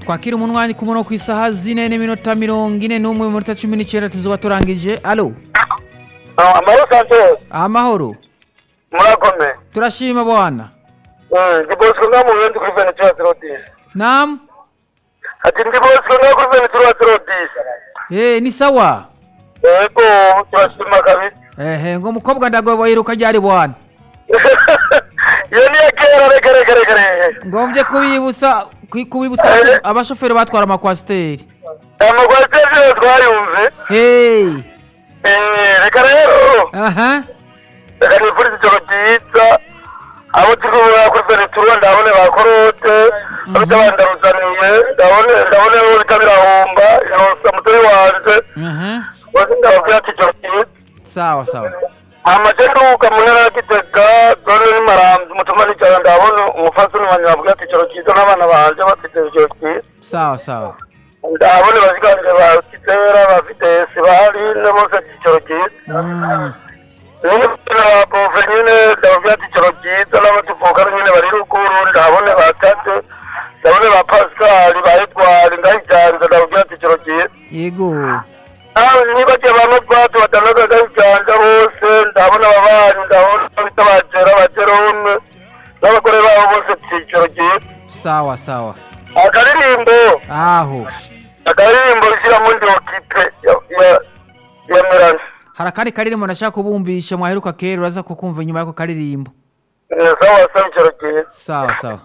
twakira umunwani ku murongo ku isaha zine n'iminota mirongo ine n'umwe mu minota cumi n'icyenda tuzuba turangije alo amahoro kanseri amahoro murakomeye turashima bwana ndi bosco nka mu bundi kuri ventura turodisi nam ati ndi bosco nka kuri ventura turodisi eh ni sawa yego turashima kabisa ehe ngo mukobwa ndagoboye yiruka ryari bwana iyo niyo kera reka reka reka reka ngombye kubibutsa ku- kubibutsa Eh. abashoferi batwara amakwasiteri amakwasiteri rero twayumve hey Eh, reka rero aha reka nifurize ijoro ryiza abo turi kubona kuri venetura ndabone ba korote bafite abandaruzaniye ndabone ndabone bo bita birahumba yosa mutoni wanje aha bose ndababwira ati ijoro ryiza sawa sawa mama je nduhuka mu ntara ya gitega zone n'imarambi mutuma nijoro ndabona umufasoni wanjye babwira ati ijoro ryiza n'abana banje bafite ijoro ryiza sawa sawa ndabone baziganire ba kitera bafite sibari ne bose ati ijoro ryiza Mm. nabove nyine ndababwira ati ijoro ryiza n'abatuvuka nyine bari ruguru ndabone ba kate ndabone ba pascal ba edward ndayiganza ndababwira ati ijoro ryiza yego nawe nibagiye ba mobati batandatu ndayiganza bose ndabona ababanyi ndabona bita bagera bagerone n'abagore babo bose ati ijoro ryiza sawa sawa akaririmbo aho akaririmbo rishyira mu ndi kipe ya- ya- ya merani hari akandi karirimbo nashaka kubumbisha mwaheruka kera uraza kukumva inyuma y'ako karirimbo sawa sawa ijoro ryiza sawa sawa